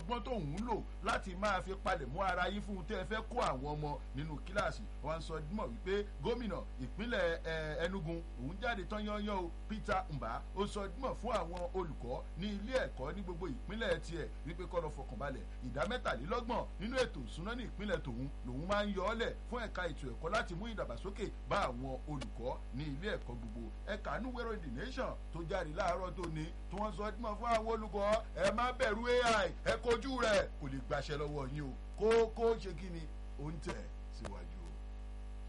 ọgbọ́n tóun ń lò láti máa fi palẹ̀ mọ́ ara yín fún un tẹ́ ẹ fẹ́ kó àwọn ọmọ nínú kíláàsì wọn sọ dímọ̀ wípé gómìnà ìpínlẹ̀ Enugu òun jáde tán yányán o Peter Mba ó sọ dímọ̀ fún àwọn olùkọ́ ní ilé ẹ̀kọ́ ní gbogbo ìpínlẹ̀ tiẹ̀ wípé kọ́ lọ fọkànbalẹ̀ ìdá mẹ́tàlélọ́gbọ̀n nínú ètò ìsúná ní ìpínlẹ̀ tòun lòun máa ń yọ ọ́ lẹ̀ fún ẹ̀ka ètò ẹ̀kọ́ láti mú ìdàgbàsókè bá àwọn olùkọ́ ní ilé ẹ̀kọ́ gbogbo ẹ̀ka núwẹ́rọ̀ the nation tó jáde láàárọ̀ tó ní tí wọ́n sọ dímọ̀ fún àwọn olùkọ́ ẹ má bẹ̀rù AI ẹ kojú rẹ̀ kò lè gbaṣẹ́ lọ́wọ́ yín o kó kó ṣe kí ni ó ń tẹ̀ síwájú.